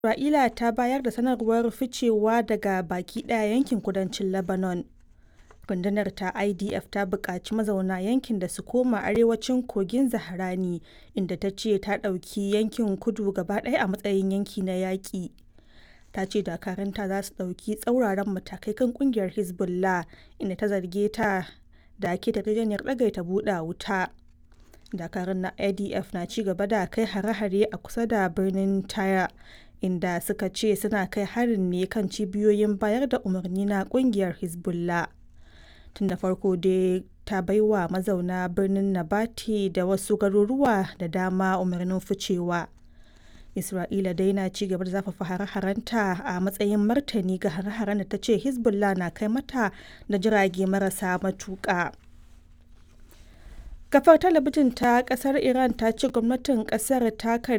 Isra'ila ta bayar da sanarwar ficewa daga baki ɗaya yankin kudancin Lebanon. Rundunar ta IDF ta buƙaci mazauna yankin da su koma arewacin kogin Zaharani, inda ta ce ta ɗauki yankin kudu gaba ɗaya a matsayin yanki na yaƙi. Ta ce dakarunta za su ɗauki tsauraran matakai kan ƙungiyar Hezbollah, inda ta zarge ta da keta yarjejeniyar ɗagaita buɗe wuta. Dakarun na IDF na ci gaba da kai hare-hare a kusa da birnin Tyre, inda suka ce suna kai harin ne kan cibiyoyin bayar da umarni na ƙungiyar Hezbollah. Tun da farko dai ta baiwa mazauna birnin Nabati da wasu garuruwa da dama umarnin ficewa. Isra'ila dai na ci gaba da zafafa hare-harenta a matsayin martani ga hare-haren da ta ce Hezbollah na kai mata da jirage marasa matuƙa. Kafar talabijin ta kasar Iran ta ce gwamnatin kasar ta karbi